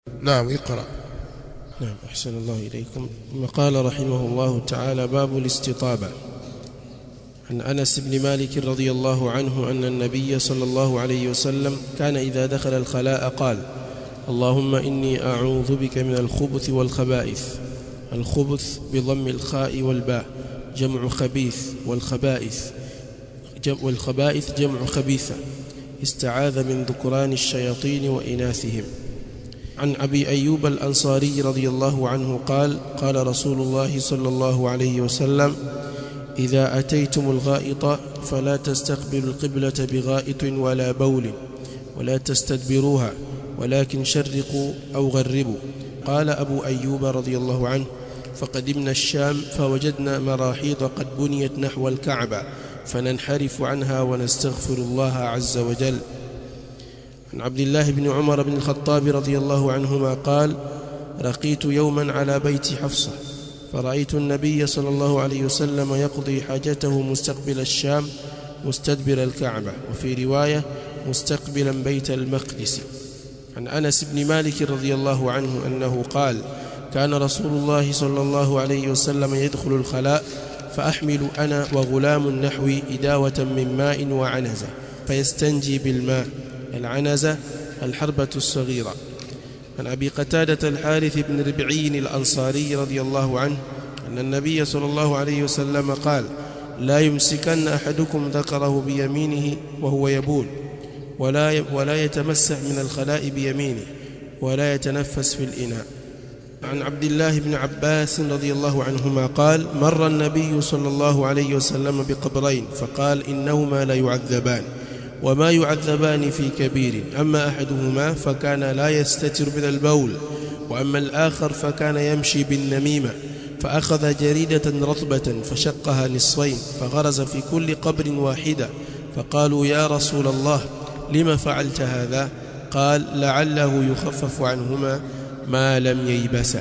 نعم اقرأ نعم أحسن الله إليكم ثم قال رحمه الله تعالى باب الاستطابة عن أنس بن مالك رضي الله عنه أن النبي صلى الله عليه وسلم كان إذا دخل الخلاء قال اللهم إني أعوذ بك من الخبث والخبائث الخبث بضم الخاء والباء جمع خبيث والخبائث جمع والخبائث جمع خبيثة استعاذ من ذكران الشياطين وإناثهم عن أبي أيوب الأنصاري رضي الله عنه قال قال رسول الله صلى الله عليه وسلم إذا أتيتم الغائط فلا تستقبلوا القبلة بغائط ولا بول ولا تستدبروها ولكن شرقوا أو غربوا قال أبو أيوب رضي الله عنه فقدمنا الشام فوجدنا مراحيض قد بنيت نحو الكعبة فننحرف عنها ونستغفر الله عز وجل عن عبد الله بن عمر بن الخطاب رضي الله عنهما قال رقيت يوما على بيت حفصة فرأيت النبي صلى الله عليه وسلم يقضي حاجته مستقبل الشام مستدبر الكعبة وفي رواية مستقبلا بيت المقدس عن أنس بن مالك رضي الله عنه أنه قال كان رسول الله صلى الله عليه وسلم يدخل الخلاء فأحمل أنا وغلام نحوي إداوة من ماء وعنزة فيستنجي بالماء العنزة الحربة الصغيرة عن أبي قتادة الحارث بن ربعي الأنصاري رضي الله عنه أن النبي صلى الله عليه وسلم قال لا يمسكن أحدكم ذكره بيمينه وهو يبول ولا ولا يتمسح من الخلاء بيمينه ولا يتنفس في الإناء عن عبد الله بن عباس رضي الله عنهما قال مر النبي صلى الله عليه وسلم بقبرين فقال إنهما لا يعذبان وما يعذبان في كبير أما أحدهما فكان لا يستتر من البول وأما الآخر فكان يمشي بالنميمة فأخذ جريدة رطبة فشقها نصفين فغرز في كل قبر واحدة فقالوا يا رسول الله لم فعلت هذا قال لعله يخفف عنهما ما لم ييبسا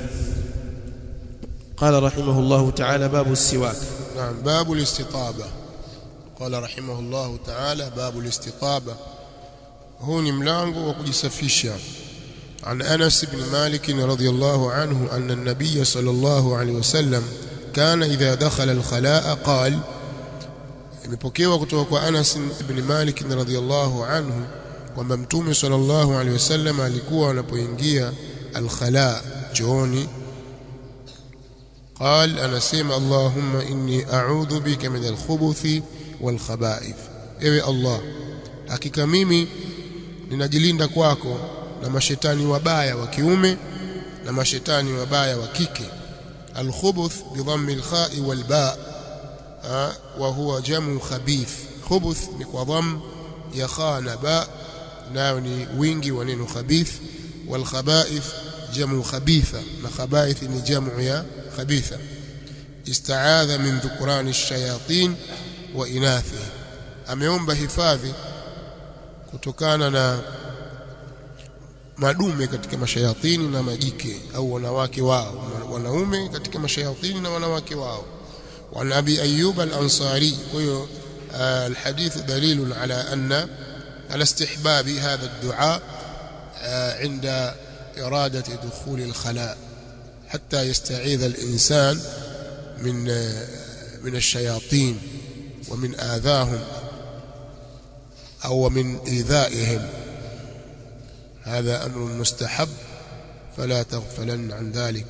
قال رحمه الله تعالى باب السواك نعم باب الاستطابة قال رحمه الله تعالى باب الاستطابة huu ni mlango wa kujisafisha عن أنس بن مالك رضي الله عنه أن النبي صلى الله عليه وسلم كان إذا دخل الخلاء قال imepokewa kutoka kwa Anas ibn Malik radhiyallahu anhu kwamba Mtume sallallahu alaihi wasallam alikuwa anapoingia al-khala chooni قال anasema Allahumma inni a'udhu bika min al-khubuthi wal khaba'ith ewe Allah hakika mimi ninajilinda kwako na mashetani wabaya wa kiume na mashetani wabaya wa kike al-khubuth bi dhammi al-kha'i wal ba' wa huwa jamu khabith khubuth ni kwa dham ya kha na ba nayo ni wingi wa neno khabith wal khaba'ith jamu khabitha na khaba'ith ni jamu ya khabitha istaadha min dhukrani ash-shayatin wa inathi ameomba hifadhi kutokana na madume katika mashayatini na majike au wanawake wao wanaume katika mashayatini na wanawake wao وعن أبي أيوب الأنصاري الحديث دليل على أن على استحباب هذا الدعاء عند إرادة دخول الخلاء حتى يستعيذ الإنسان من من الشياطين ومن آذاهم أو من إيذائهم هذا أمر مستحب فلا تغفلن عن ذلك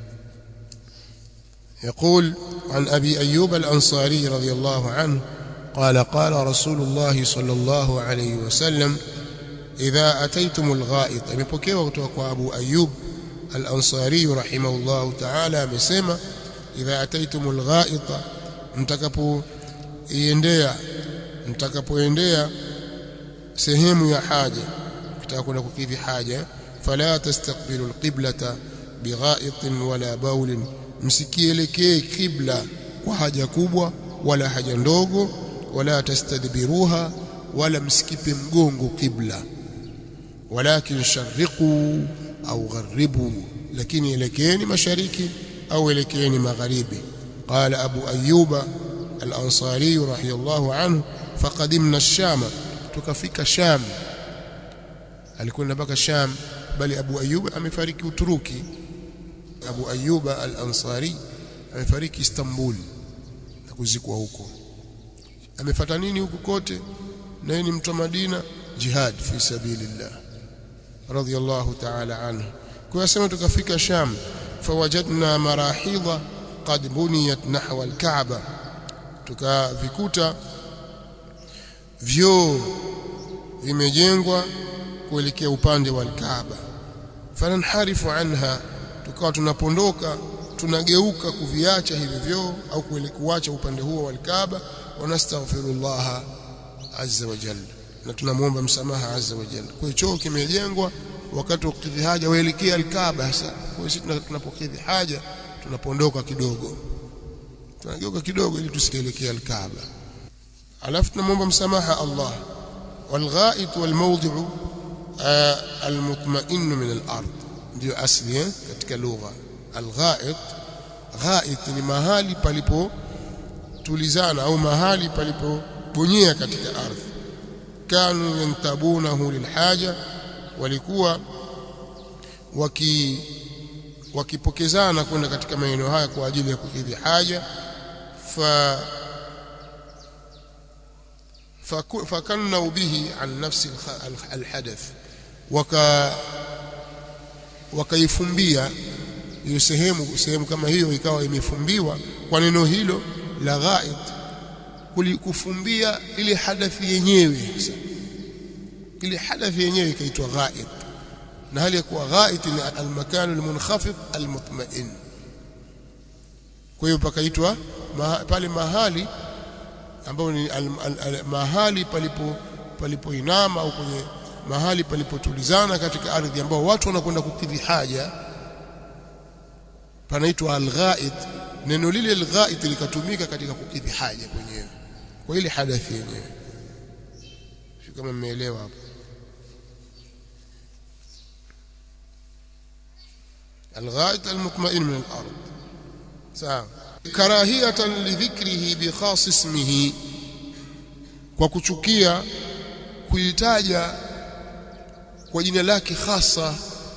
يقول عن أبي أيوب الأنصاري رضي الله عنه قال قال رسول الله صلى الله عليه وسلم إذا أتيتم الغائط amepokewa kutoka kwa Abu Ayyub al-Ansari rahimahullah ta'ala amesema idha ataitum al-gha'it mtakapoiendea mtakapoendea sehemu ya haja kitaka kwenda kukidhi haja fala tastaqbilu al-qiblata bigha'itin wala bawlin msikielekee kibla kwa haja kubwa wala haja ndogo wala tastadbiruha wala msikipe mgongo kibla walakin sharriqu au gharibu lakini elekeeni mashariki au elekeeni magharibi qala abu ayyuba al-ansari radiyallahu anhu faqadimna ash-sham tukafika sham alikwenda mpaka sham bali Abu Ayyub amefariki Uturuki Abu Ayyub al-Ansari amefariki Istanbul na kuzikwa huko amefata nini huku kote naye ni mtu wa Madina jihad fi sabilillah radiyallahu ta'ala anhu kwa yasema tukafika Sham fawajadna marahidha qad buniyat nahwa al-Kaaba tukavikuta vyoo vimejengwa kuelekea upande wa al-Kaaba fananharifu anha tukawa tunapondoka tunageuka kuviacha hivi vyoo au kuacha upande huo wa al-Kaaba wanastaghfirullah azza wa jalla na tunamwomba msamaha azza wa jalla kwa hiyo choo kimejengwa wakati wa kukidhi haja waelekea al-Kaaba sasa kwa hiyo sisi tunapokidhi haja tunapondoka kidogo tunageuka kidogo ili tusielekee al-Kaaba alafu tunamwomba msamaha Allah والغائط والموضع المطمئن من الارض ndio asli katika lugha alghait ghait ni mahali palipo tulizana au mahali palipobonyea katika ardhi kanu yantabunahu lilhaja walikuwa waki wakipokezana kwenda katika maeneo haya kwa ajili ya kukidhi haja fa فكنوا به عن نفس الحدث وك wakaifumbia hiyo sehemu sehemu kama hiyo ikawa imefumbiwa kwa neno hilo la ghaid kulikufumbia ile hadathi yenyewe sasa ile hadathi yenyewe ikaitwa ghaid na hali ya kuwa ghaid ni almakan almunkhafid almutma'in kwa hiyo pakaitwa pale mahali ambao ni al, al, al, mahali palipo palipoinama au kwenye mahali palipotulizana katika ardhi ambao watu wanakwenda kukidhi haja panaitwa al-ghaid neno lile al-ghaid likatumika katika kukidhi haja kwenyewe kwa ile hadathi yenyewe sio kama mmeelewa hapo al-ghaid al-mutma'in min al-ard sawa karahiyatan lidhikrihi bi khas ismihi kwa kuchukia kuitaja kwa jina lake hasa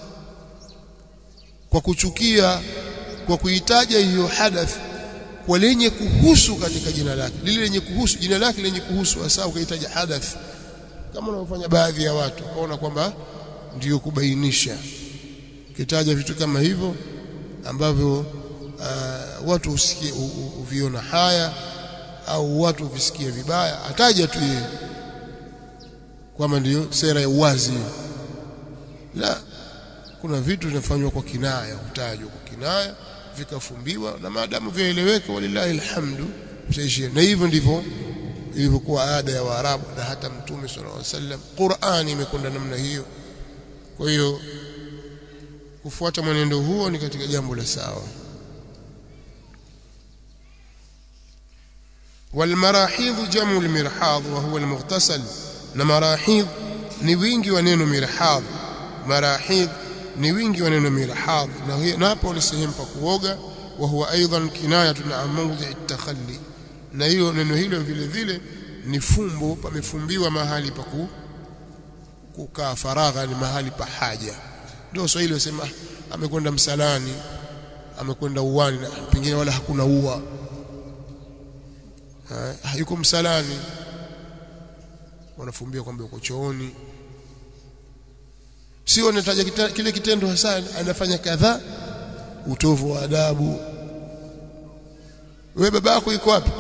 kwa kuchukia kwa kuitaja hiyo hadath kwa lenye kuhusu katika jina lake lile lenye kuhusu jina lake lenye kuhusu hasa ukaitaja hadath kama unavyofanya baadhi ya watu kaona kwamba ndiyo kubainisha kitaja vitu kama hivyo ambavyo uh, watu usikie uviona haya au watu visikie vibaya ataja tu yeye kwamba ndiyo sera ya uwazi la kuna vitu vinafanywa kwa kinaya kutajwa kwa kinaya vikafumbiwa na maadamu vyaeleweka walillahi alhamdu utaishia na hivyo ndivyo ilivyokuwa ada ya Waarabu na hata Mtume sallallahu alaihi wasallam Qur'ani imekwenda namna hiyo kwa hiyo kufuata mwenendo huo ni katika jambo la sawa والمراحيض جمع المرحاض وهو المغتسل na marahidh ni wingi wa neno mirhadh marahidh ni wingi wa neno mirhadh na na hapo ni sehemu pa kuoga wa huwa aidan kinayatun an mawdhi at-takhalli na hiyo neno hilo vile vile ni fumbo pamefumbiwa mahali pa kukaa faragha ni mahali pa haja ndio Swahili wasema amekwenda msalani amekwenda uwani na pengine wala hakuna ua ha, yuko msalani wanafumbia kwamba uko chooni sio anataja kita, kile kitendo hasa anafanya kadhaa utovu wa adabu wewe baba yako yuko wapi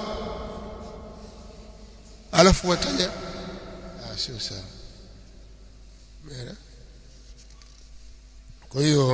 alafu wataja ah sio sawa mera kwa hiyo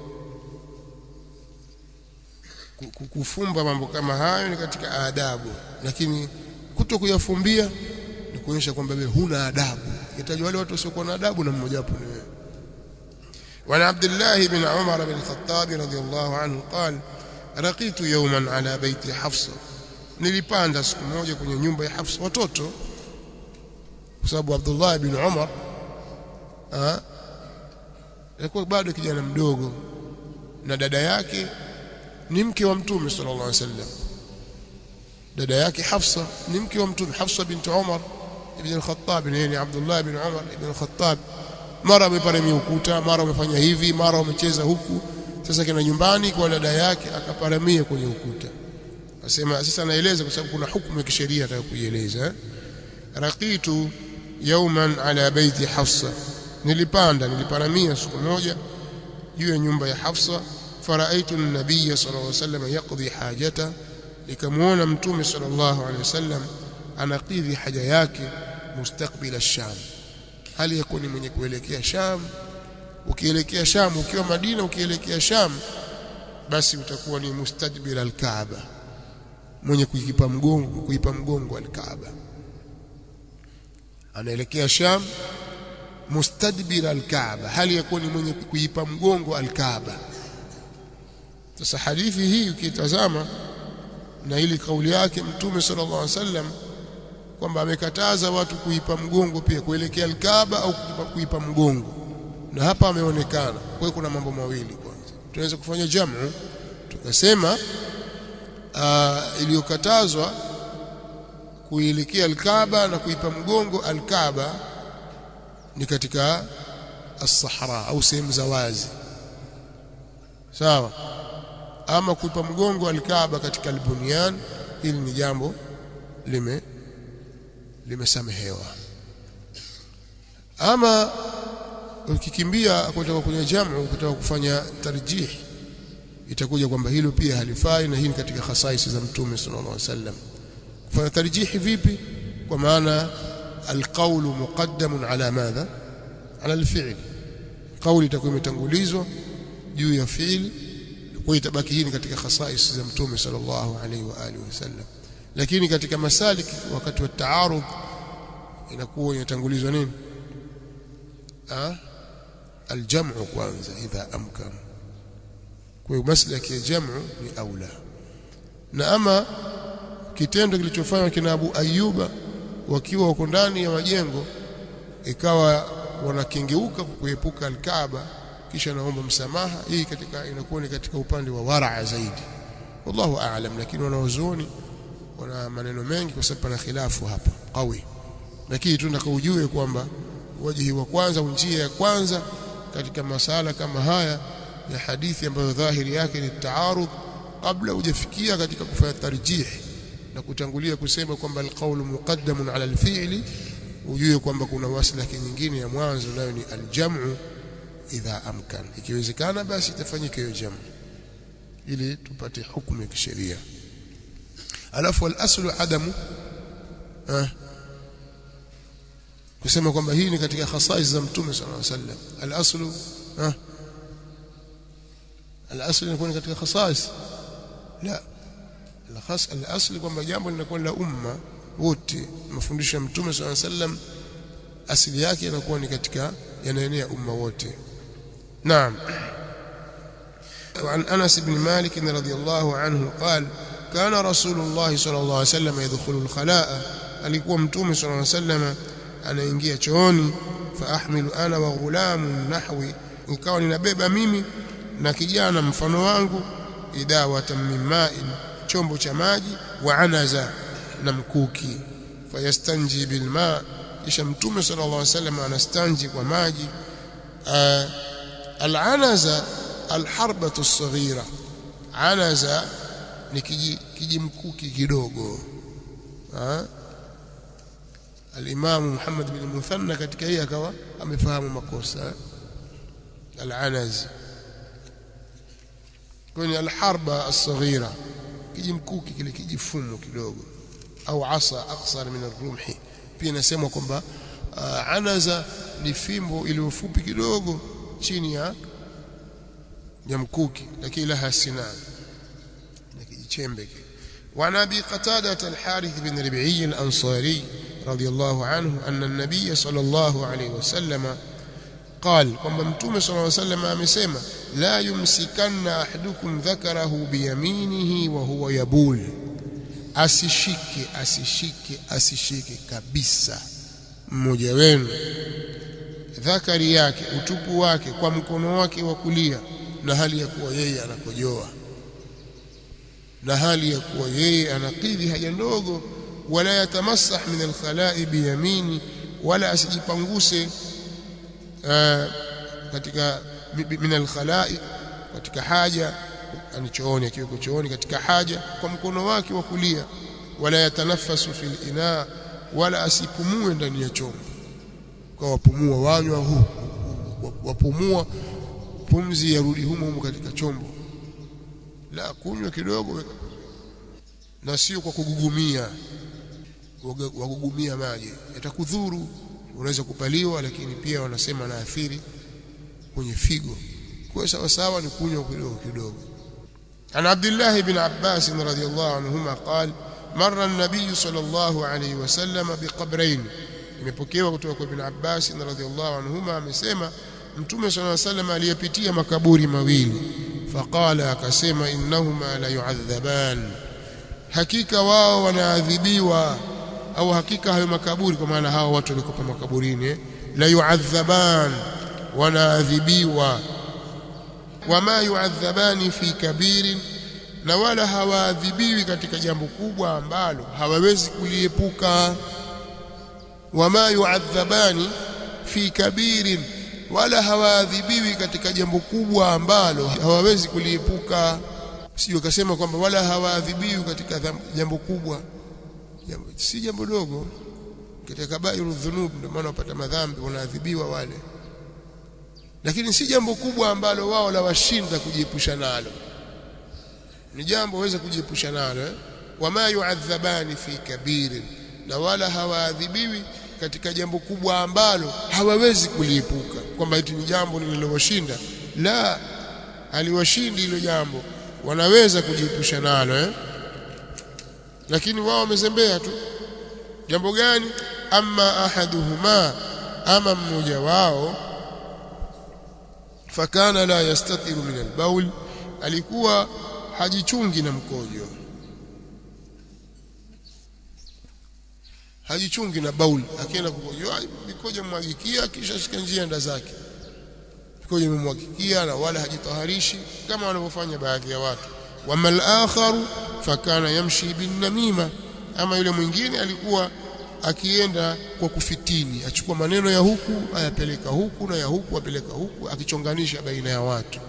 kufumba mambo kama hayo ni katika adabu lakini kuto kuyafumbia ni kuonyesha kwamba wewe huna adabu itajwa wale watu wasiokuwa na adabu na mmoja wapo ni wewe وعن عبد الله بن عمر بن الخطاب رضي الله عنه قال رقيت يوما على بيت حفصة nilipanda siku moja kwenye nyumba ya Hafsa watoto kwa sababu Abdullah ibn Umar ah alikuwa bado kijana mdogo na dada yake ni mke wa mtume sallallahu alaihi wasallam dada yake Hafsa ni mke wa mtume Hafsa bint Umar ibn al-Khattab ni Abdullah ibn Umar ibn al-Khattab mara ameparamia ukuta mara amefanya hivi mara amecheza huku sasa kina nyumbani kwa dada yake akaparamia kwenye ukuta asema sasa naeleza kwa sababu kuna hukumu ya kisheria nataka kuieleza eh? raqitu yawman ala baiti Hafsa nilipanda niliparamia siku moja juu ya nyumba ya Hafsa faraitu an-nabiy sallallahu alayhi wasallam yaqdi hajata nikamuona mtume sallallahu alayhi wasallam anakidhi haja yake mustakbil ash-sham hali yakuwa ni mwenye kuelekea Sham ukielekea Sham ukiwa Madina ukielekea Sham basi utakuwa ni mustadbir al-Kaaba mwenye kuipa mgongo kuipa mgongo al-Kaaba anaelekea Sham mustadbir al-Kaaba hali yakuwa ni mwenye kuipa mgongo al-Kaaba sasa hadithi hii ukitazama na ili kauli yake mtume sallallahu alaihi wasallam kwamba amekataza watu kuipa mgongo pia kuelekea al-Kaaba au kuipa, kuipa mgongo na hapa ameonekana kwa hiyo kuna mambo mawili kwanza tunaweza kufanya jamu tukasema iliyokatazwa kuelekea al-Kaaba na kuipa mgongo al-Kaaba ni katika as-Sahara au sehemu za wazi sawa ama kuipa mgongo al-Kaaba katika al-Bunyan hili ni jambo lime limesamehewa ama ukikimbia kutoka kwenye jamu kutoka kufanya tarjih itakuja kwamba hilo pia halifai na hii ni katika khasaisi za mtume sallallahu alaihi wasallam kufanya tarjihi vipi kwa maana alqawl muqaddamun ala madha ala alfi'l kauli itakuwa imetangulizwa juu ya fi'li kwa itabaki hii ni katika khasaisi za mtume sallallahu alaihi wa alihi wasallam lakini katika masalik wakati wa taarud inakuwa inatangulizwa nini ah aljamu kwanza idha amkan kwa hiyo maslaki ya jamu ni aula na ama kitendo kilichofanywa kina Abu Ayyuba wakiwa wako ndani ya majengo ikawa wanakengeuka kuepuka alkaaba kisha naomba msamaha hii katika inakuwa ni katika upande wa waraa zaidi wallahu aalam lakini wanaozuoni wana maneno mengi kwa sababu pana khilafu hapa qawi lakini tunataka ujue kwamba wajihi wa kwanza njia ya kwanza katika masala kama haya ya hadithi ambayo dhahiri yake ni taarud kabla hujafikia katika kufanya tarjih na kutangulia kusema kwamba alqaulu muqaddamun ala alfi'li ujue kwamba kuna maslaki nyingine ya mwanzo nayo ni aljamu idha amkan ikiwezekana basi itafanyika hiyo jamu ili tupate hukumu ya kisheria alafu al-aslu adamu eh, kusema kwamba hii ni katika khasais za mtume sallallahu alaihi wasallam al-aslu eh, al-aslu inakuwa katika khasais la al-khas al-aslu kwamba jambo linakuwa la umma wote mafundisho ya mtume sallallahu alaihi wasallam asili yake inakuwa ni katika yanaenea umma wote naam وعن أنس بن مالك رضي الله عنه قال كان رسول الله صلى الله عليه وسلم يدخل الخلاء alikuwa mtume صلى الله عليه وسلم anaingia chooni faahmilu ana wa ghulamun nahwi ikawa ninabeba mimi na kijana mfano wangu idawatan min ma'in chombo cha maji wa anaza na mkuki fayastanji bil ma kisha mtume sallallahu alaihi wasallam anastanji kwa maji al anaza al harbatu as-saghira anaza ni kijimkuki kidogo al-Imam Muhammad bin Muthanna katika hii akawa amefahamu makosa al-anaz kwenye al-harba as-saghira kijimkuki kile kijifumo kidogo au asa aqsar min ar-rumhi pia inasemwa kwamba uh, anaza ni fimbo iliyofupi kidogo chini ya ya mkuki lakini laha sinan na kijichembe kile وعن ابي قتاده الحارث بن ربيعي الانصاري رضي الله عنه أن النبي صلى الله عليه وسلم قال kwamba mtume صلى الله عليه وسلم amesema la yumsikanna ahadukum dhakarahu biyaminihi wa huwa yabul asishike asishike asishike kabisa mmoja wenu dhakari yake utupu wake kwa mkono wake wa kulia na hali ya kuwa yeye anakojoa na hali ya kuwa yeye anakidhi haja ndogo wala yatamassah min alkhala'i biyamini wala asijipanguse katika min alkhalai katika haja ani chooni akiwa chooni katika haja kwa mkono wake wa kulia wala yatanafasu fil ina wala asipumue ndani ya chombo kwa wapumua wanywa huu wapumua pumzi yarudi humo humo katika chombo la kunywa kidogo na sio kwa kugugumia wagugumia maji yatakudhuru unaweza kupaliwa lakini pia wanasema na athiri kwenye figo kwa sawa sawa ni kunywa kidogo kidogo عن عبد الله بن عباس رضي الله عنهما قال مر النبي صلى الله عليه وسلم بقبرين imepokewa kutoka kwa Ibn Abbas radhiallahu anhuma amesema Mtume صلى الله عليه وسلم aliyepitia makaburi mawili faqala akasema innahuma la yu'adhaban hakika wao wanaadhibiwa au hakika hayo makaburi kwa maana hao watu walikuwa makaburini la yu'adhaban wanaadhibiwa wama yu'adhabani fi kabirin na wala hawaadhibiwi katika jambo kubwa ambalo hawawezi kuliepuka wama yu'adhabani fi kabirin wala hawaadhibiwi katika jambo kubwa ambalo hawawezi kuliepuka sio kasema kwamba wala hawaadhibiwi katika jambo kubwa jambo si jambo dogo katika kabairu dhunub ndio maana wapata madhambi wanaadhibiwa wale lakini si jambo kubwa ambalo wao la washinda kujiepusha nalo ni jambo waweza kujiepusha nalo eh? wama yu'adhabani fi kabirin na wala hawaadhibiwi katika jambo kubwa ambalo hawawezi kuliepuka kwamba eti ni jambo lililowashinda la aliwashindi hilo jambo wanaweza kujiepusha nalo eh? lakini wao wamezembea tu jambo gani amma ahaduhuma ama mmoja wao fakana la yastatiru min albaul alikuwa hajichungi na mkojo hajichungi na baul akienda kukojoa mikojo mwagikia kisha shika njia enda zake mikojo imemwagikia na wala hajitaharishi kama wanavyofanya baadhi ya watu wama al-akharu fakana yamshi bin namima ama yule mwingine alikuwa akienda kwa kufitini achukua maneno ya huku ayapeleka huku na ya huku apeleka huku akichonganisha baina ya watu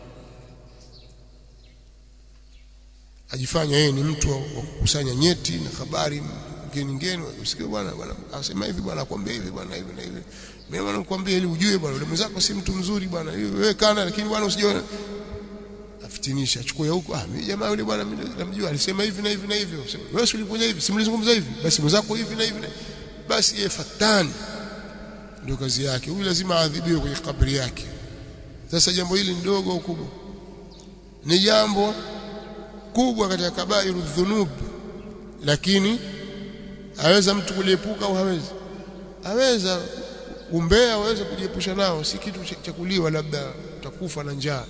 ajifanya yeye ni mtu wa kukusanya nyeti na habari ngeni ngeni usikie bwana bwana asema hivi bwana akwambia hivi bwana hivi na hivi mimi bwana nakwambia ili ujue bwana yule mwenzako si mtu mzuri bwana wewe kana lakini bwana usije afitinisha achukue huko ah mimi jamaa yule bwana mimi namjua alisema hivi na hivi na hivyo wewe si ulikuja hivi si mlizungumza hivi basi mwenzako hivi na hivi na basi yeye fatani ndio kazi yake huyu lazima aadhibiwe kwenye kabri yake sasa jambo hili ndogo au kubwa ni jambo kubwa katika kabairu dhunub lakini aweza mtu kuliepuka au hawezi aweza umbea aweza kujiepusha nao si kitu cha kuliwa labda utakufa na njaa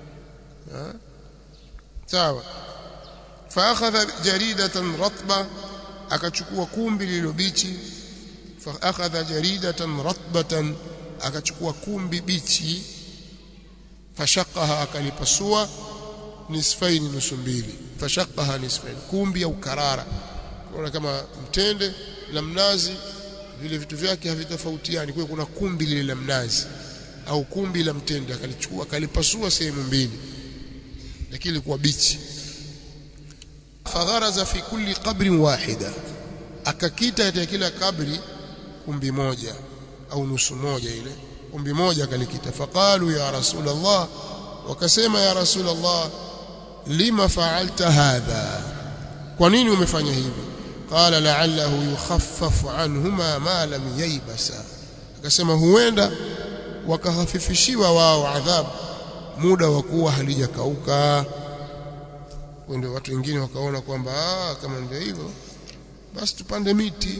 sawa فاخذ جريده رطبه akachukua kumbi lililobichi فاخذ جريده رطبه akachukua kumbi bichi fashaqaha akalipasua nisfaini nusu mbili fashaqaha nisfaini kumbi au karara kuna kama mtende na mnazi vile vitu vyake havitofautiani kwa kuna kumbi lile la mnazi au kumbi la mtende akalichukua akalipasua sehemu mbili lakini ilikuwa bichi fagharaza fi kulli qabrin wahida akakita katika kila kabri kumbi moja au nusu moja ile kumbi moja akalikita faqalu ya rasulullah wakasema ya rasulullah lima fa'alta hadha kwa nini umefanya hivi qala la'allahu yukhaffafu anhuma ma lam yaybasa akasema huenda wakahafifishiwa wao adhabu muda wa kuwa halijakauka ndio watu wengine wakaona kwamba ah kama ndio hivyo basi tupande miti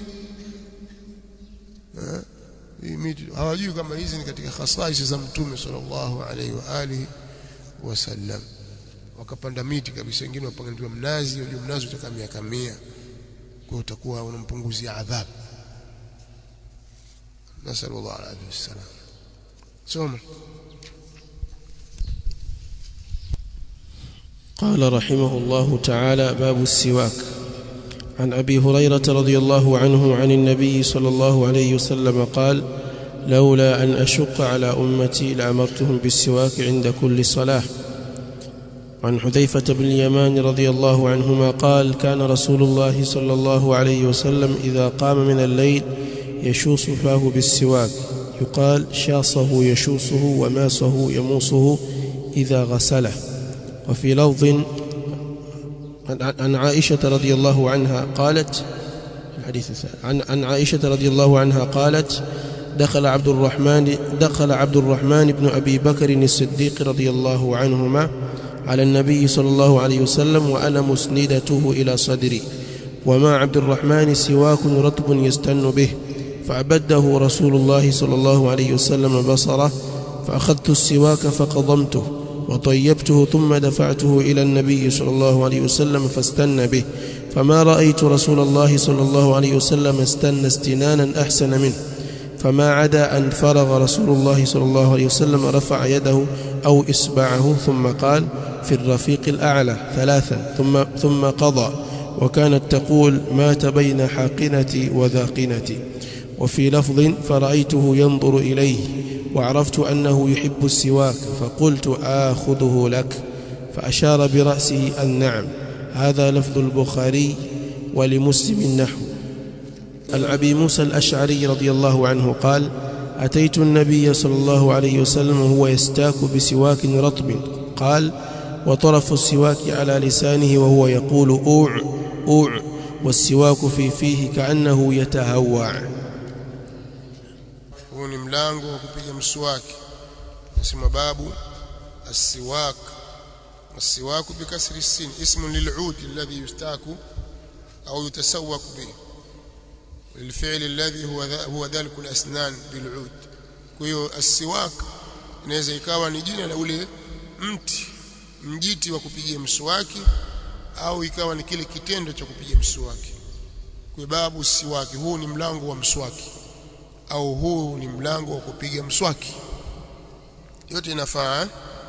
eh hii miti hawajui kama hizi ni katika khasais za mtume sallallahu alaihi wa alihi wasallam wakapanda miti kabisa wengine wapanga mnazi unajua mnazi utakaa miaka 100 kwa utakuwa unampunguzia adhabu nasallallahu alaihi wasallam soma قال رحمه الله تعالى باب السواك عن ابي هريره رضي الله عنه عن النبي صلى الله عليه وسلم قال لولا أن أشق على أمتي لأمرتهم بالسواك عند كل صلاة عن حذيفة بن اليمان رضي الله عنهما قال كان رسول الله صلى الله عليه وسلم إذا قام من الليل يشوص فاه بالسواك يقال شاصه يشوصه وماسه يموصه إذا غسله وفي لفظ عن عائشة رضي الله عنها قالت الحديث عن عن عائشة رضي الله عنها قالت دخل عبد الرحمن دخل عبد الرحمن بن أبي بكر الصديق رضي الله عنهما على النبي صلى الله عليه وسلم وأنا مسندته إلى صدري وما عبد الرحمن سواك رطب يستن به فأبده رسول الله صلى الله عليه وسلم بصره فأخذت السواك فقضمته وطيبته ثم دفعته إلى النبي صلى الله عليه وسلم فاستن به فما رأيت رسول الله صلى الله عليه وسلم استن استنانا أحسن منه فما عدا أن فرغ رسول الله صلى الله عليه وسلم رفع يده أو إصبعه ثم قال في الرفيق الأعلى ثلاثا ثم, ثم قضى وكانت تقول مات بين حاقنتي وذاقنتي وفي لفظ فرأيته ينظر إليه وعرفت أنه يحب السواك فقلت آخذه لك فأشار برأسه النعم هذا لفظ البخاري ولمسلم نحو عن أبي موسى الأشعري رضي الله عنه قال أتيت النبي صلى الله عليه وسلم وهو يستاك بسواك رطب قال وطرف السواك على لسانه وهو يقول أوع أوع والسواك في فيه كأنه يتهوع huu ni mlango wa kupiga mswaki nasema babu السواك السواك بكسر السين اسم للعود الذي يستاك أو يتسوق به الفعل الذي هو هو ذلك الأسنان بالعود kwa السواك inaweza ikawa ni jina la ule mti mjiti wa kupigia mswaki au ikawa ni kile kitendo cha kupiga mswaki kwa babu siwaki huu ni mlango wa mswaki au huu ni mlango wa kupiga mswaki yote inafaa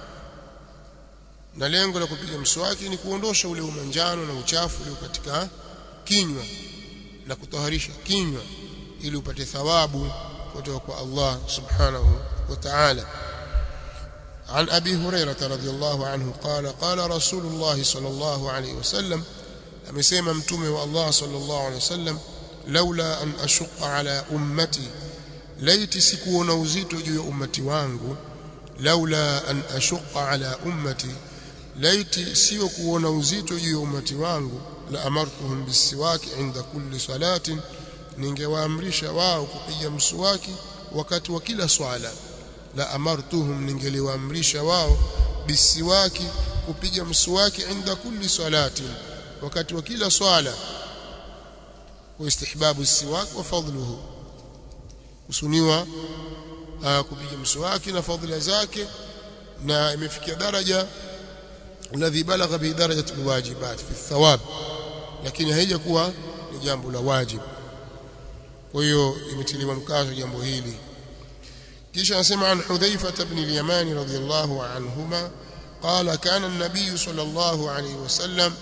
na lengo la kupiga mswaki ni kuondosha ule umanjano na uchafu ulio katika kinywa na kutaharisha kinywa ili upate thawabu kutoka kwa Allah subhanahu wa ta'ala عن أبي هريرة رضي الله عنه قال قال رسول الله صلى الله عليه وسلم أمسيما متومي والله صلى الله عليه وسلم لولا أن أشق على أمتي ليت سكون وزيت جوا أمتي وانغو لولا أن أشق على أمتي ليت سيكون وزيت جوا أمتي وانغو لأمرتهم بالسواك عند كل صلاة ningewaamrisha wao kupiga mswaki wakati wa kila swala la amartuhum ningeliwaamrisha wao bisiwaki kupiga mswaki inda kulli salati wakati wa kila swala wa istihbabu siwak wa fadluhu kusuniwa kupiga mswaki na fadhila zake na imefikia daraja alladhi balagha bi darajati alwajibat fi thawab lakini haijakuwa ni jambo la wajibu kwa hiyo imetiliwa mkazo jambo hili kisha anasema an Hudhaifa ibn al-Yaman radhiyallahu anhuma قال كان النبي صلى الله عليه وسلم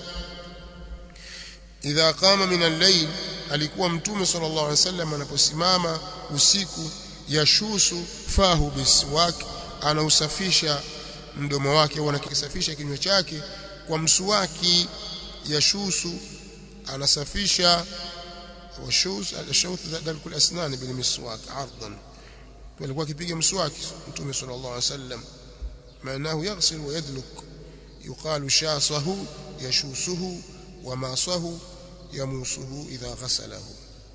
إذا قام من الليل alikuwa mtume sallallahu alaihi wasallam anaposimama usiku yashusu fahu biswak anausafisha mdomo wake au anakisafisha kinywa chake kwa mswaki yashusu anasafisha washus al-shawth dalku al-asnan bil miswak ardan alikuwa akipiga mswaki mtume sallallahu alaihi wasallam maanahu yaghsil wa yadluk yuqalu shasahu yashusuhu wa masahu yamusuhu idha ghasalahu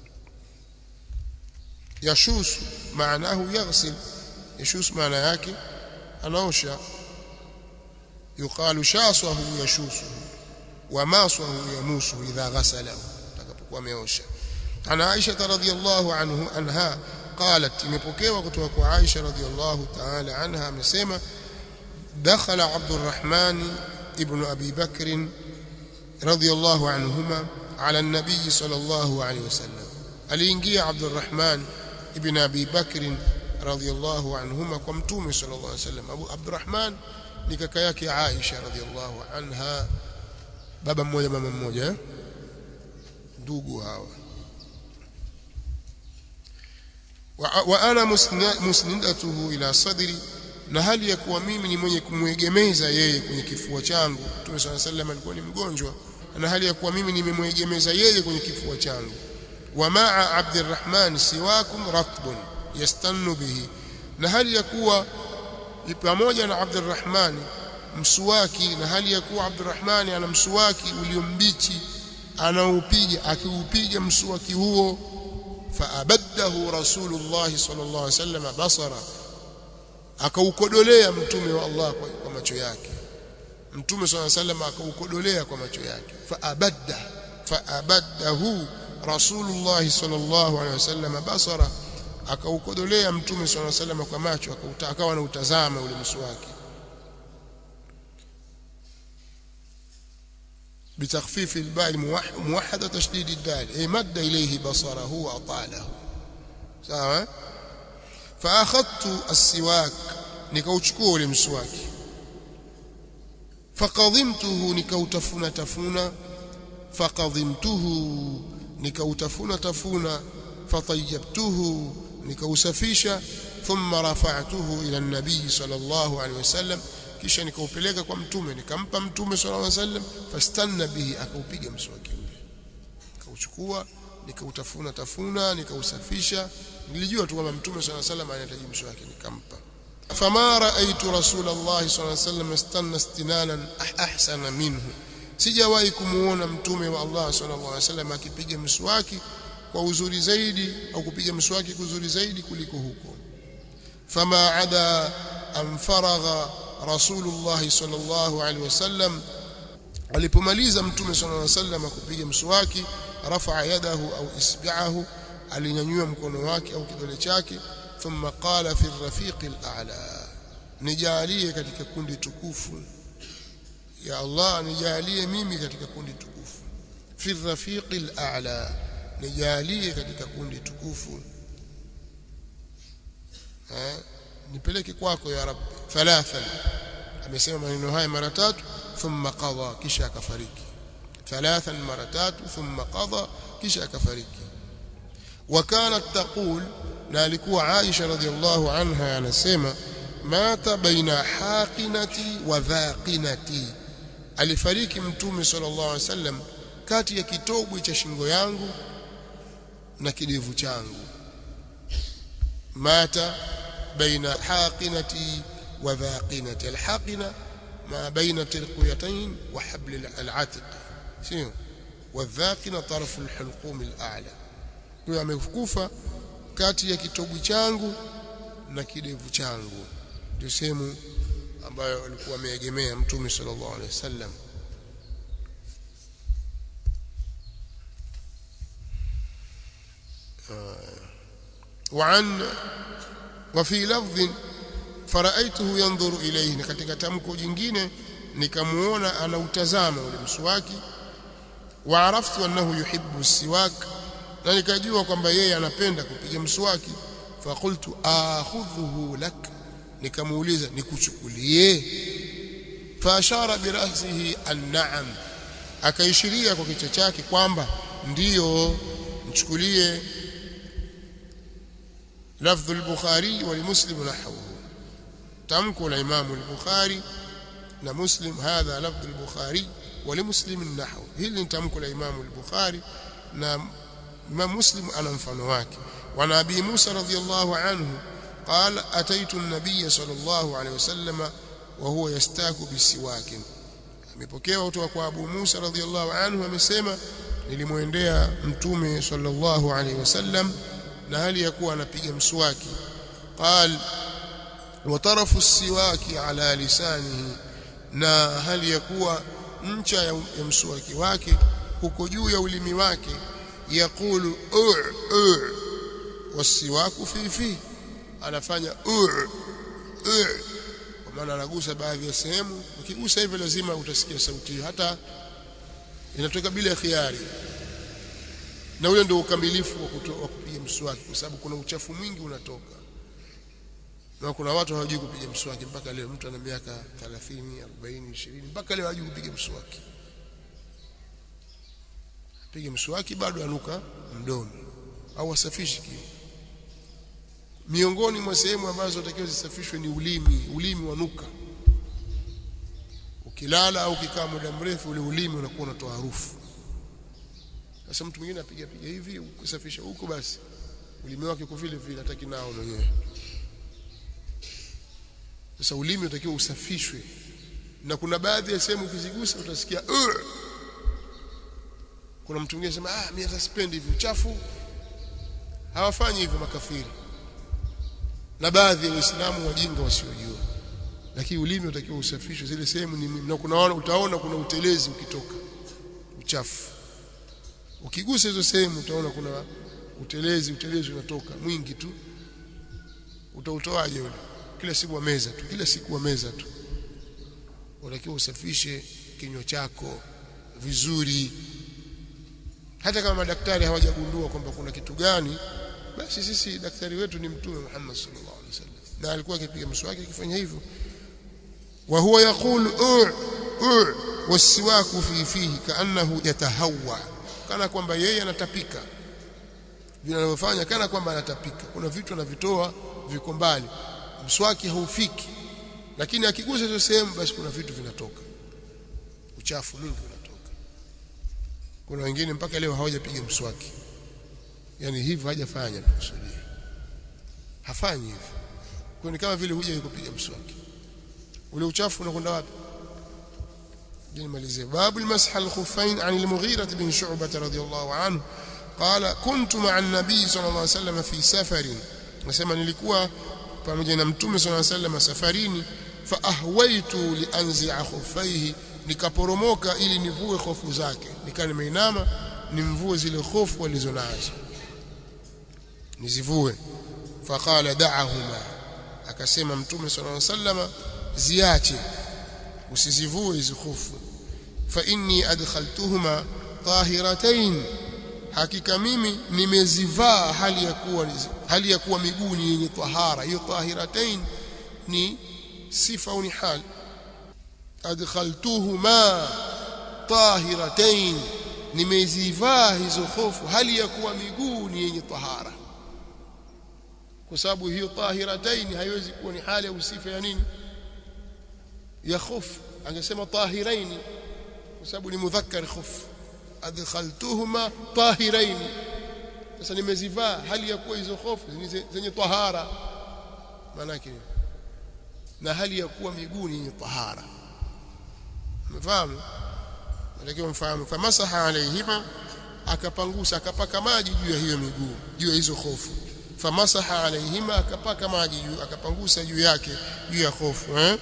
yashus maanahu yaghsil yashus maana yake anaosha yuqalu shasahu yashusuhu wa masahu yamusuhu idha ghasalahu atakapokuwa ameosha ana Aisha radhiyallahu anhu anha قالت imepokewa kutoka kwa Aisha radhiallahu ta'ala anha amesema dakhala Abdurrahman ibn Abi Bakr radhiallahu anhuma ala an-nabiy sallallahu alayhi wasallam aliingia Abdurrahman ibn Abi Bakr radhiallahu anhuma kwa mtume sallallahu alayhi wasallam Abu Abdurrahman ni kaka yake Aisha radhiallahu anha baba mmoja mama mmoja ndugu hawa wa, wa ana musna- musnidatuhu ila sadri na hali ya kuwa mimi ni mwenye kumwegemeza yeye kwenye kifua changu Mtume swalla sallam alikuwa ni mgonjwa na hali ya kuwa mimi nimemwegemeza yeye kwenye kifua changu wa maa Abdurrahman siwakum ratbun yastannu bihi na hali ya kuwa pamoja na Abdurrahman msuwaki na hali ya kuwa Abdurrahman ana msuwaki uliombichi anaupiga akiupiga msuwaki huo faabaddahu rasulullah sallallahu alaihi wasallam basara akaukodolea mtume wa Allah kwa, kwa macho yake mtume sallallahu alaihi wasallam akaukodolea kwa macho yake faabadda faabaddahu rasulullah sallallahu alaihi wasallam basara akaukodolea mtume sallallahu alaihi wasallam kwa macho akauta- akawa anautazama ule mswaki بتخفيف الباء الموح- موحدة تشديد الدال أي مد إليه بصره وأطاله sawa فأخذت السواك nikauchukua ule mswaki faqadhimtuhu nikautafuna tafuna faqadhimtuhu nikautafuna tafuna fatayyabtuhu nikausafisha thumma rafa'tuhu ila an-nabiy sallallahu alayhi wasallam kisha nikaupeleka kwa mtume nikampa mtume sallallahu alayhi wasallam fastanna bihi akaupiga mswaki ule nikauchukua nikautafuna tafuna nikausafisha nilijua tu kwamba mtume sallallahu alayhi wasallam anahitaji mswaki nikampa fama raaitu rasul Allah sallallahu alayhi wasallam istanna istinanan ah- ahsana minhu sijawahi kumuona mtume wa Allah sallallahu alayhi wasallam akipiga mswaki kwa uzuri zaidi au kupiga mswaki kuzuri zaidi kuliko huko fama ada an faragha rasulullah sallallahu alaihi wasallam alipomaliza mtume sallallahu alaihi wasallam kupiga mswaki rafa'a yadahu au isbi'ahu alinyanyua mkono wake au kidole chake thumma qala fi rafiqil a'la nijalie katika kundi tukufu ya Allah nijalie mimi katika kundi tukufu fi rafiqil a'la nijalie katika kundi tukufu eh nipeleke kwako ya rabbi thalathan amesema maneno haya mara tatu thumma qada kisha akafariki thalathan mara tatu thumma qada kisha akafariki وكانت تقول na alikuwa Aisha radhiallahu anha anasema mata baina haqinati wa dhaqinati alifariki mtume sallallahu alaihi wasallam kati ya kitobwe cha shingo yangu na kidevu changu mata baina haqinati wa dhaqinati alhaqina ma baina tilqiyatayn wa habl alatiq sio والذاقنة طرف الحلقوم الأعلى huyo amekufa kati ya kitobu changu na kidevu changu ndio sehemu ambayo alikuwa ameegemea mtume sallallahu alaihi wasallam وعن وفي لفظ فرأيته ينظر إليه katika tamko jingine nikamuona anautazama ule mswaki وعرفت أنه يحب السواك na nikajua kwamba yeye anapenda kupiga mswaki faqultu akhudhuhu lak nikamuuliza nikuchukulie faashara birasihi an-na'am akaishiria kwa kichwa chake kwamba ndiyo mchukulie lafdhu al-bukhari wa muslim nahwuhu tamko la imamu al-bukhari na muslim hadha lafdhu al-bukhari wa muslim nahwu hili ni tamko la imamu al-bukhari na Imam Muslim ana mfano wake wa Nabii Musa radhiyallahu anhu قال أتيت النبي صلى الله عليه وسلم وهو يستاك بسواك amepokewa kutoka kwa Abu Musa radhiyallahu anhu amesema nilimwendea mtume sallallahu alaihi wasallam na hali ya kuwa anapiga mswaki قال وطرف السواك على لسانه na hali ya kuwa ncha ya mswaki wake huko juu ya ulimi wake يقول أع أع والسواك في فيه anafanya أع أع kwa maana anagusa baadhi ya sehemu ukigusa hivyo lazima utasikia sauti hiyo hata inatoka bila khiari na ule ndio ukamilifu wa kupiga mswaki kwa sababu kuna uchafu mwingi unatoka na kuna watu hawajui kupiga mswaki mpaka leo mtu ana miaka 30 40 20 mpaka leo hajui kupiga mswaki apige mswaki bado anuka mdomo au asafishi kiu miongoni mwa sehemu ambazo takiwa zisafishwe ni ulimi ulimi wanuka ukilala au ukikaa muda mrefu ule ulimi unakuwa unatoa harufu sasa mtu mwingine apiga piga hivi kusafisha huko basi ulimi wake uko vile vile hataki nao mwenyewe sasa ulimi utakiwa usafishwe na kuna baadhi ya sehemu ukizigusa utasikia uh! kuna mtu mwingine anasema ah mimi hata sipendi hivi uchafu hawafanyi hivyo makafiri na baadhi ya waislamu wajinga wasiojua lakini ulimi utakiwa usafishwe zile sehemu ni na kuna utaona kuna utelezi ukitoka uchafu ukigusa hizo sehemu utaona kuna utelezi utelezi unatoka mwingi tu utautoaje ule kila siku wa meza tu kila siku wa meza tu unatakiwa usafishe kinywa chako vizuri hata kama madaktari hawajagundua kwamba kuna kitu gani basi sisi daktari wetu ni mtume Muhammad sallallahu alaihi wasallam na alikuwa akipiga mswaki akifanya hivyo wa huwa yaqulu u u wasiwaku fi fihi kaannahu yatahawwa kana kwamba yeye anatapika vile anavyofanya kana kwamba anatapika kuna vitu anavitoa viko mbali mswaki haufiki lakini akigusa hizo sehemu basi kuna vitu vinatoka uchafu mwingi unatoka kuna wengine mpaka leo hawajapiga mswaki yani hivyo hajafanya nakusudia hafanyi hivyo kwa ni kama vile huja kupiga mswaki ule uchafu unakwenda wapi nimalizie babu almasah alkhuffain an almughira bin shu'bah radhiyallahu anhu qala kuntu ma'a an-nabiy sallallahu alayhi wasallam fi safarin nasema nilikuwa pamoja na mtume sallallahu alayhi wasallam safarini fa ahwaitu li anzi'a khuffaihi nikaporomoka ili nivue hofu zake nikaa nimeinama nimvue zile hofu alizonazo nizivue faqala da'ahuma akasema mtume sallallahu alayhi wasallam ziache usizivue hizo hofu fa inni adkhaltuhuma tahiratayn hakika mimi nimezivaa hali ya kuwa hali ya kuwa miguu ni yenye tahara hiyo tahiratayn ni sifa au ni hali adkhaltuhuma tahiratayn nimezivaa hizo hofu hali ya kuwa miguu ni yenye tahara kwa sababu hiyo tahiratayn haiwezi kuwa ni hali au sifa ya nini ya khuf angesema tahiraini kwa sababu ni mudhakkar khuf adkhaltuhuma tahirain sasa nimezivaa hali ya kuwa hizo hofu zenye tahara maana yake na hali ya kuwa miguu ni tahara umefahamu natakiwa mfahamu famasaha alaihima akapangusa akapaka maji juu ya hiyo miguu juu ya hizo hofu famasaha alaihima akapaka maji juu akapangusa juu yake juu ya hofu eh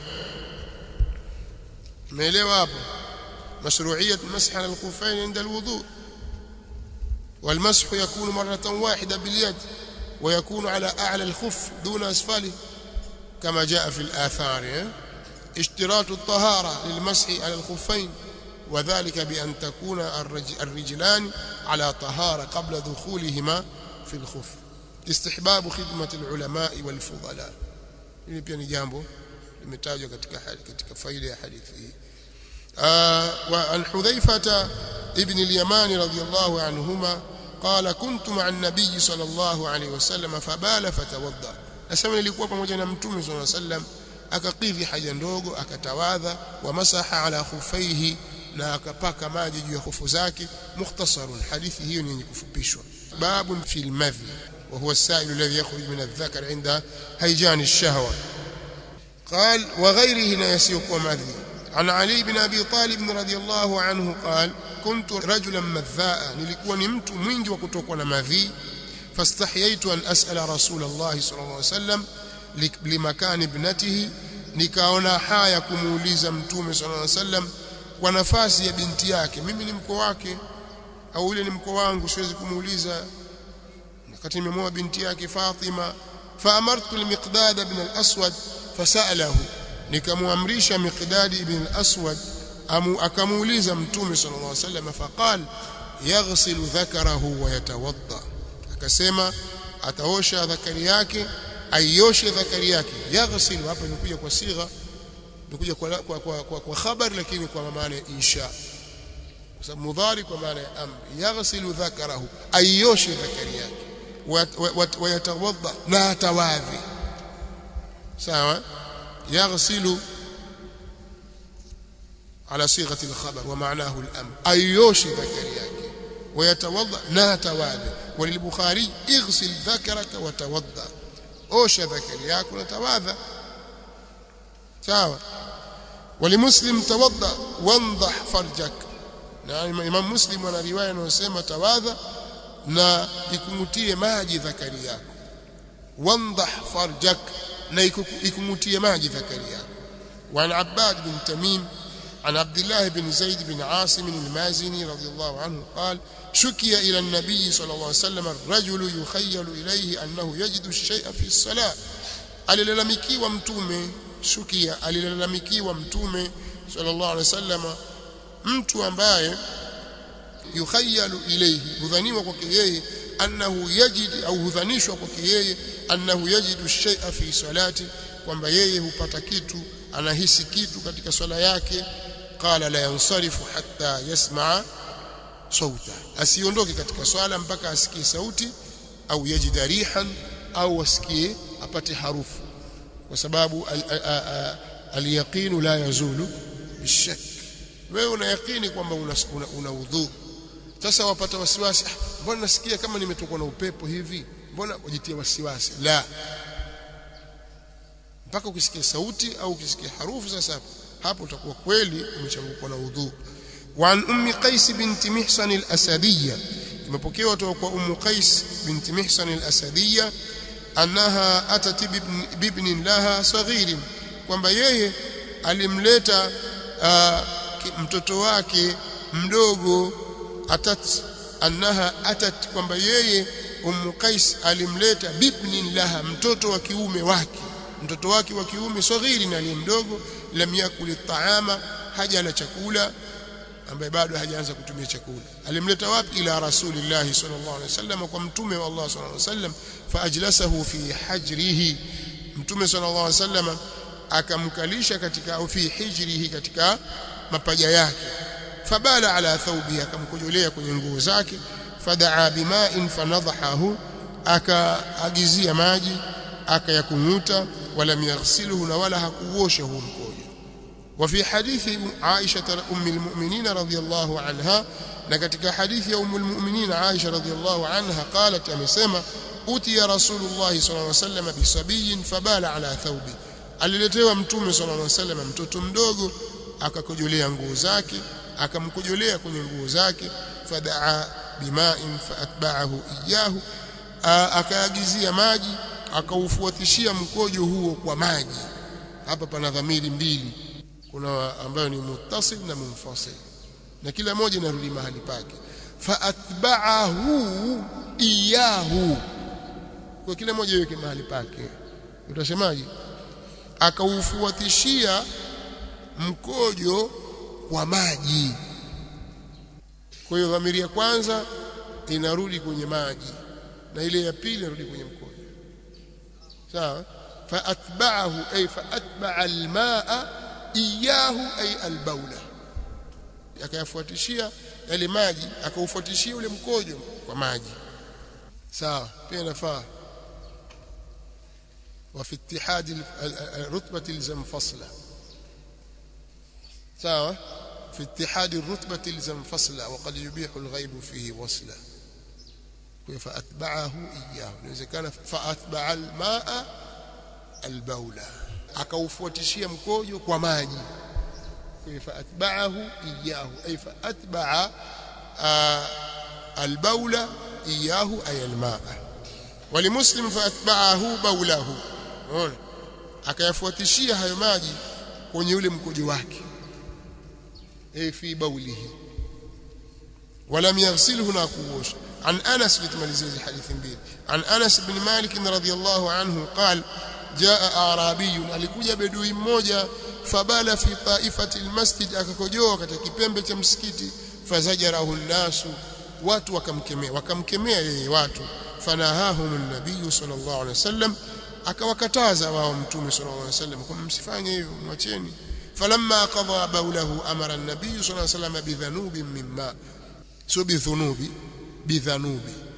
umeelewa hapo مشروعية المسح على الخفين عند الوضوء والمسح يكون مرة واحدة باليد ويكون على أعلى الخف دون أسفله كما جاء في الآثار اشتراط الطهارة للمسح على الخفين وذلك بأن تكون الرجلان على طهارة قبل دخولهما في الخف استحباب خدمة العلماء والفضلاء hili pia ni jambo limetajwa katika katika faida ya hadithi hii وعن حذيفة ابن اليمان رضي الله عنهما قال كنت مع النبي صلى الله عليه وسلم فبال فتوضا أسمى nilikuwa pamoja na mtume صلى الله عليه وسلم akakidhi haja ndogo akatawadha wa masaha ala khufaihi na akapaka maji juu ya khufu zake mukhtasarun hadithi hiyo ni yenye kufupishwa babun fil madhi wa huwa as-sa'il alladhi yakhruj min adh-dhakar 'inda hayjan ash-shahwa قال وغيره لا يسيق مذي عن علي بن أبي طالب رضي الله عنه قال كنت رجلا مذاء nilikuwa ni mtu mwingi wa kutokwa na madhi فاستحييت أن أسأل رسول الله صلى الله عليه وسلم لمكان ابنته nikaona haya kumuuliza mtume صلى الله عليه وسلم kwa nafasi ya binti yake mimi ni mko wake au yule ni mko wangu siwezi kumuuliza wakati nimemoa binti yake Fatima فأمرت المقداد بن الأسود فسأله nikamwamrisha Miqdad ibn al-Aswad amu akamuuliza mtume sallallahu alaihi wasallam faqal yaghsilu dhakarahu wa yatawadda akasema ataosha dhakari yake aioshe dhakari yake yaghsilu hapa imekuja kwa sigha imekuja kwa kwa, kwa, kwa, kwa khabar lakini kwa maana ya insha kwa sababu mudhari kwa maana ya amri yaghsilu dhakarahu aioshe dhakari yake wayatawadda na atawadhi sawa yaghsilu على صيغه الخبر ومعناه الامر ايوشي ذكر yake ويتوضا لا توضا وللبخاري اغسل ذكرك وتوضا اوش ذكر yako وتوضا sawa ولمسلم توضا وانضح فرجك na imam muslim ana riwaya inayosema tawadha na ikumutie maji dhakari yako wandah farjak na ikumutie maji dhakari yako وعن عباد بن تميم عن عبد الله بن زيد بن عاصم المازني رضي الله عنه قال شكي إلى النبي صلى الله عليه وسلم الرجل يخيل إليه أنه يجد الشيء في الصلاة alilalamikiwa mtume shukia alilalamikiwa mtume sallallahu alaihi wasallam mtu ambaye yukhayalu ilayhi hudhaniwa kwake yeye annahu yajid au hudhanishwa kwake yeye annahu yajidu shay'a fi salati kwamba yeye hupata kitu anahisi kitu katika swala yake qala la yansarifu hatta yasmaa sauta asiondoke katika swala mpaka asikie sauti au yajida rihan au asikie apate harufu kwa sababu al-yaqinu la yazulu bishak wewe una yaqini kwamba una, una, una udhu sasa wapata wasiwasi mbona nasikia kama nimetokwa na upepo hivi mbona ujitia wasiwasi la mpaka ukisikia sauti au ukisikia harufu sasa hapo utakuwa kweli umechangukwa na udhu وعن أم قيس بنت محصن الأسدية imepokewa kutoka kwa Ummu Qais binti Mihsan al-Asadiyya annaha atat bibnin laha saghirin kwamba yeye alimleta uh, mtoto wake mdogo atat annaha atat kwamba yeye Ummu Qais alimleta bibnin laha mtoto wa kiume wake mtoto wake wa kiume saghirin na mdogo lam yakul taama haja na chakula ambaye bado hajaanza kutumia chakula alimleta wapi ila rasulillah sallallahu alaihi wasallam kwa mtume wa Allah sallallahu alaihi wasallam faajlasahu fi hajrihi mtume sallallahu alaihi wasallam akamkalisha katika au fi hijrihi katika mapaja yake fabala ala thawbihi akamkojolea kwenye nguo zake fadaa bima'in fanadhahu akaagizia maji akayakunguta wala yaghsiluhu na wala hakuosha huo mkojo وفي حديث عائشة أم المؤمنين رضي الله عنها نكتك حديث أم المؤمنين عائشة رضي الله عنها قالت أمسما أتي رسول الله صلى الله عليه وسلم بصبي فبال على ثوبه aliletewa mtume sallallahu alaihi wasallam mtoto mdogo akakojolea nguo zake akamkojolea kwenye nguo zake fadaa bima'in faatba'ahu iyahu akaagizia maji akaufuatishia mkojo huo kwa maji hapa pana dhamiri mbili kuna ambayo ni muttasil na munfasil na kila moja inarudi mahali pake faatba'ahu iyahu kwa kila moja iweke mahali pake utasemaje akaufuatishia mkojo kwa maji kwa hiyo dhamiri ya kwanza inarudi kwenye maji na ile ya pili inarudi kwenye mkojo sawa faatba'ahu ay faatba'a al-ma'a iyahu ay albaula akayafuatishia yale maji akaufuatishia ule mkojo kwa maji sawa pia inafaa وفي اتحاد الرتبة الزم فصلة سواء في اتحاد الرتبة الزم فصلة وقد يبيح الغيب فيه وصلا فأتبعه إياه إذا كان فأتبع الماء البولة akaufuatishia mkojo kwa maji faatba'ahu iyahu ay faatba'a albaula iyahu ay almaa walimuslim faatba'ahu baulahu unaona akayafuatishia hayo maji kwenye ule mkojo wake ay fi baulihi ولم يغسله ناكوش عن أنس بتماليزي حديث بيل عن أنس بن مالك رضي الله عنه قال jaa arabiyun alikuja bedui mmoja fabala fi taifati almasjid akakojoa katika kipembe cha msikiti fazajarahu nasu watu wakamkemea wakamkemea yeye watu fanahahum an-nabiy sallallahu alaihi wasallam akawakataza wao mtume sallallahu alaihi wasallam kwamba msifanye hivyo mwacheni falamma qadha bawlahu amara an-nabiy sallallahu alaihi wasallam bidhanubin mimma sio bidhunubi bidhanubi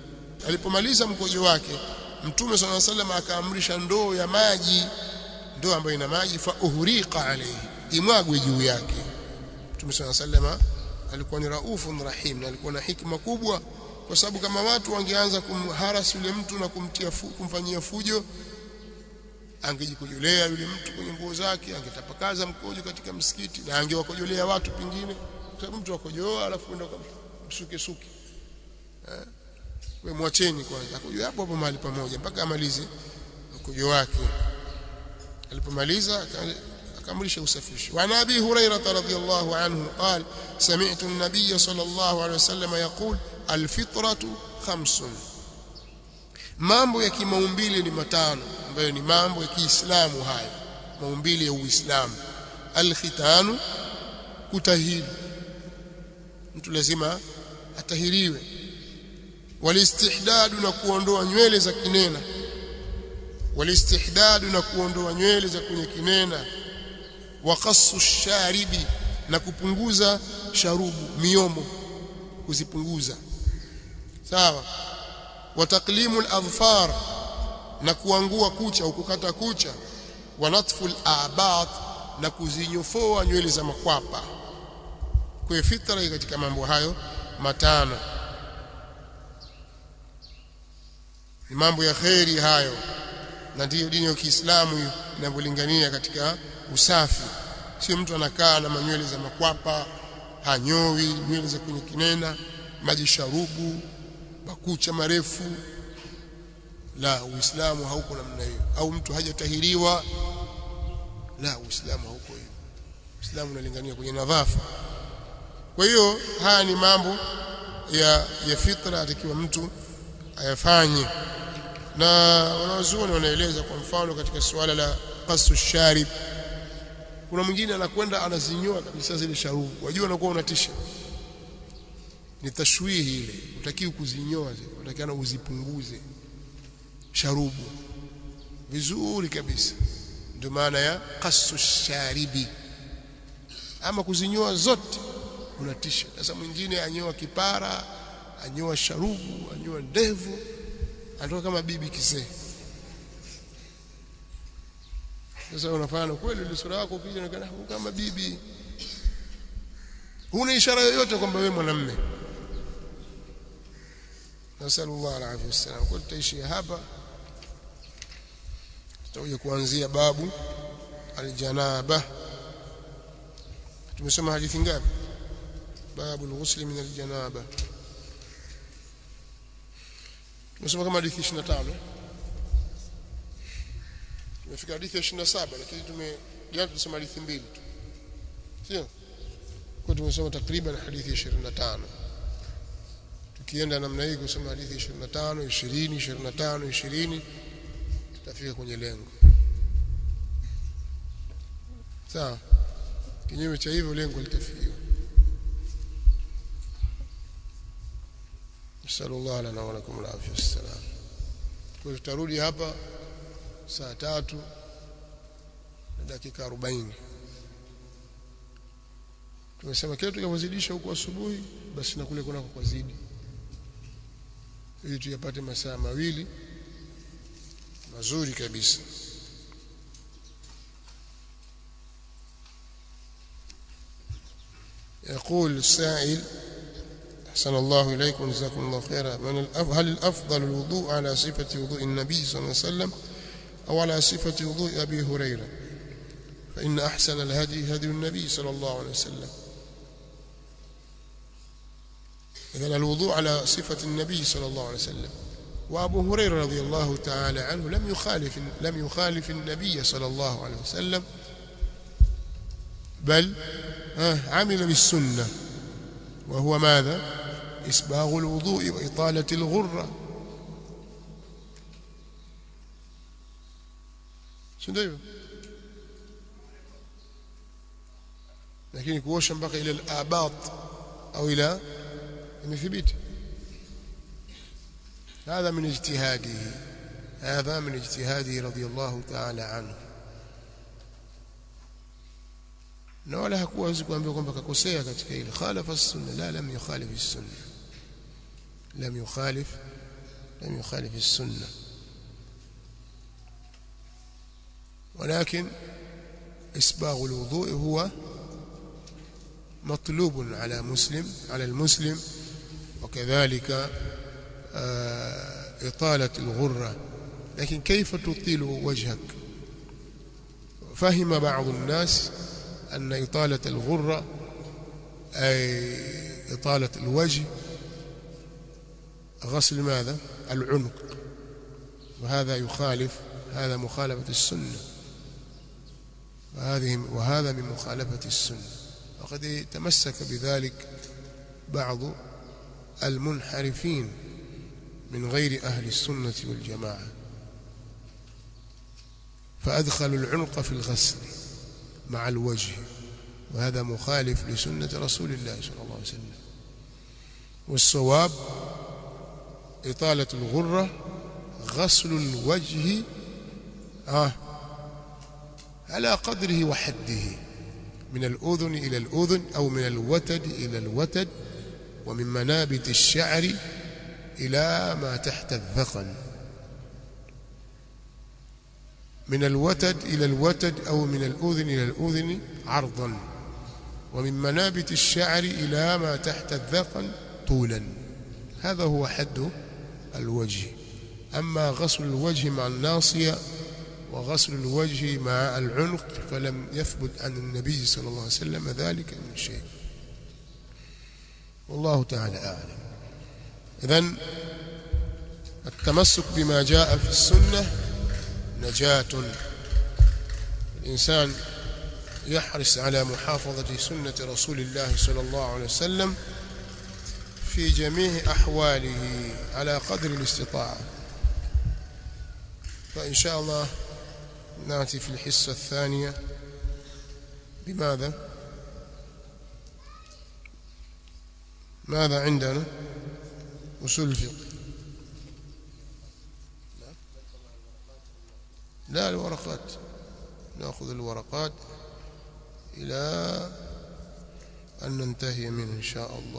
alipomaliza mkojo wake mtume swalla sallam akaamrisha ndoo ya maji ndoo ambayo ina maji fa uhriqa alayhi imwagwe juu yake mtume swalla sallam alikuwa ni raufun rahim na alikuwa na hikma kubwa kwa sababu kama watu wangeanza kumharasi yule mtu na kumtia fu, kumfanyia fujo angejikojolea yule mtu kwenye nguo zake angetapakaza mkojo katika msikiti na angewakojolea watu pengine kwa sababu mtu akojoa alafu enda msuke suke eh we mwacheni kwanza akojoe hapo hapo mahali pamoja mpaka amalize mkojo wake alipomaliza akamrisha usafishi wa nabi hurairah radhiyallahu anhu qala sami'tu an-nabiy sallallahu alayhi wasallam yaqul al-fitratu khamsun mambo ya kimaumbile ni matano ambayo ni mambo ya Kiislamu hayo maumbile ya Uislamu al-khitanu kutahiri mtu lazima atahiriwe walistihdadu na kuondoa nywele za kinena walistihdadu na kuondoa nywele za kwenye kinena waqassu sharibi na kupunguza sharubu miomo kuzipunguza sawa wataklimu al-adfar na kuangua kucha au kukata kucha wa natfu al-a'bat na kuzinyofoa nywele za makwapa kwa fitra katika mambo hayo matano ni mambo ya kheri hayo na ndiyo dini ya Kiislamu inavyolingania katika usafi sio mtu anakaa na manywele za makwapa hanyowi nywele za kwenye kinena maji sharubu makucha marefu la uislamu hauko namna hiyo au mtu hajatahiriwa la uislamu hauko hiyo uislamu unalingania kwenye nadhafa kwa hiyo haya ni mambo ya ya fitra atakiwa mtu ayafanye na wanawazuoni wanaeleza kwa mfano katika suala la qasu sharib kuna mwingine anakwenda anazinyoa kabisa zile sharubu wajua unakuwa unatisha ni tashwihi ile utakiwa kuzinyoa zile utakiwa uzipunguze sharubu vizuri kabisa ndio maana ya qasu sharibi ama kuzinyoa zote unatisha sasa mwingine anyoa kipara anyoa sharubu anyoa ndevu anatoka kama bibi kisee sasa unafanya kweli ile sura yako ukija unaonekana kama bibi huna ishara yoyote kwamba wewe mwanamume nasallallahu alaihi wasallam kwa tutaishi hapa tutakuja kuanzia babu aljanaba tumesoma hadithi ngapi babu alghusl min aljanaba tumesoma kama hadithi 25 tumefika hadithi ya 27 lakini tume jana tumesoma hadithi mbili tu sio kwa tumesoma takriban hadithi 25 tukienda namna hii kusoma hadithi 25 20 25 20 tutafika kwenye lengo sawa kinyume cha hivyo lengo litafikiwa sallallahu lana wa lakum alafia wassalam kwa tutarudi hapa saa tatu na dakika 40 tumesema kile tukapozidisha huko asubuhi basi na kule kuna kwa zidi ili tuyapate masaa mawili mazuri kabisa يقول السائل أحسن الله إليكم جزاكم الله خيرا من الأف... هل الأفضل الوضوء على صفة وضوء النبي صلى الله عليه وسلم أو على صفة وضوء أبي هريرة فإن أحسن الهدي هدي النبي صلى الله عليه وسلم إذا الوضوء على صفة النبي صلى الله عليه وسلم وأبو هريرة رضي الله تعالى عنه لم يخالف لم يخالف النبي صلى الله عليه وسلم بل عمل بالسنة وهو ماذا إسباغ الوضوء وإطالة الغرة شنو lakini kuosha mpaka ile al-abat au ila imethibiti هذا من اجتهاده هذا من اجتهاده رضي الله تعالى عنه na wala hakuwa hawezi kuambia kwamba kakosea katika ile khalafa sunna la lam yukhalif sunna lam yukhalif لم يخالف السنة ولكن إسباغ الوضوء هو مطلوب على مسلم على المسلم وكذلك إطالة الغرة لكن كيف تطيل وجهك فهم بعض الناس أن إطالة الغرة أي إطالة الوجه غسل ماذا العنق وهذا يخالف هذا مخالفة السنة وهذه وهذا من مخالفة السنة وقد تمسك بذلك بعض المنحرفين من غير أهل السنة والجماعة فأدخلوا العنق في الغسل مع الوجه وهذا مخالف لسنة رسول الله صلى الله عليه وسلم والصواب إطالة الغرة غسل الوجه آه على قدره وحده من الأذن إلى الأذن أو من الوتد إلى الوتد ومن منابت الشعر إلى ما تحت الذقن من الوتد إلى الوتد أو من الأذن إلى الأذن عرضا ومن منابت الشعر إلى ما تحت الذقن طولا هذا هو حد الوجه أما غسل الوجه مع الناصية وغسل الوجه مع العنق فلم يثبت عن النبي صلى الله عليه وسلم ذلك من شيء والله تعالى أعلم إذن التمسك بما جاء في السنة نجاة الإنسان يحرص على محافظة سنة رسول الله صلى الله عليه وسلم في جميع أحواله على قدر الاستطاعة فإن شاء الله نأتي في الحصة الثانية بماذا ماذا عندنا أصول الفقه لا الورقات نأخذ الورقات إلى أن ننتهي منه إن شاء الله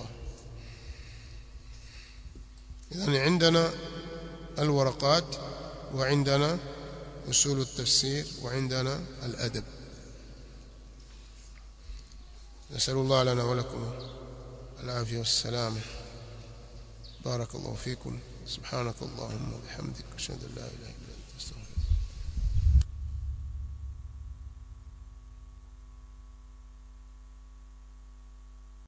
إذن عندنا الورقات وعندنا أصول التفسير وعندنا الأدب نسأل الله لنا ولكم العافية والسلامة بارك الله فيكم سبحانك اللهم وبحمدك أشهد أن لا إله إلا